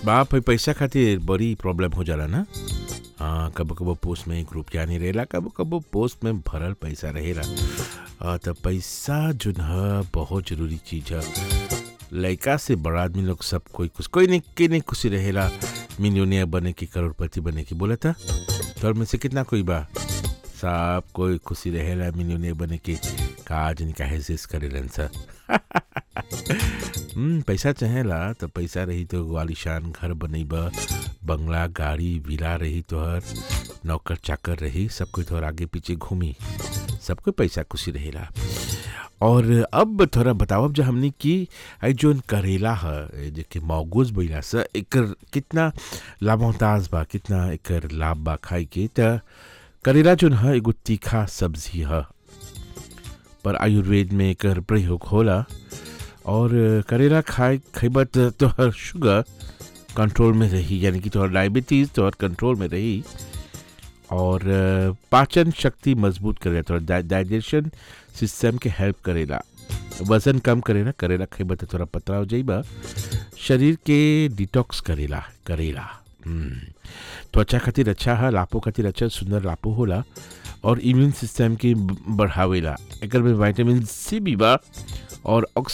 बाप है पैसा खातिर बड़ी प्रॉब्लम हो जाला ना हाँ कबो कबो पोस्ट में ग्रुप जानी रहेला कबो कबो पोस्ट में भरल पैसा रहेला हाँ, तो पैसा जो है बहुत जरूरी चीज है लड़का से बड़ा आदमी लोग सब कोई कुछ कोई नहीं के नहीं खुशी रहेला मिलियनियर बने की करोड़पति बने की बोला था तोर में से कितना कोई बा सब कोई खुशी रहेला मिलियनियर बने की काज निका हेसिस करे सा हम्म, पैसा चाहेला तो पैसा रही तो आलिशान घर बनैबा बंगला गाड़ी विला रही तोहर नौकर चाकर रही सब कोई तोहर आगे पीछे घूमी सबको पैसा खुशी रहेला और अब थोड़ा बताओ जो हमने की आई जोन करेला है जेके मौगूज बोला सा एकर कितना लाभोताज बा कितना एकर लाभ बा खाई के त करेला जोन है एगो तीखा सब्जी है पर आयुर्वेद में एकर प्रयोग होला और करेला खाए खैबा त तोहर शुगर कंट्रोल में रही यानी कि तोहर डायबिटीज तोहर कंट्रोल में रही और अ, पाचन शक्ति मजबूत करेला तोहर डाइजेशन सिस्टम के हेल्प करेला वजन कम करेला करेला खैबा त थोड़ा पतला हो जाइबा शरीर के डिटॉक्स करेला करेला हम्म, त्वचा खातिर अच्छा है लापो खातिर अच्छा सुंदर लापो होला और इम्यून सिस्टम के ब- बढ़ावेला एकर में विटामिन सी भी बा और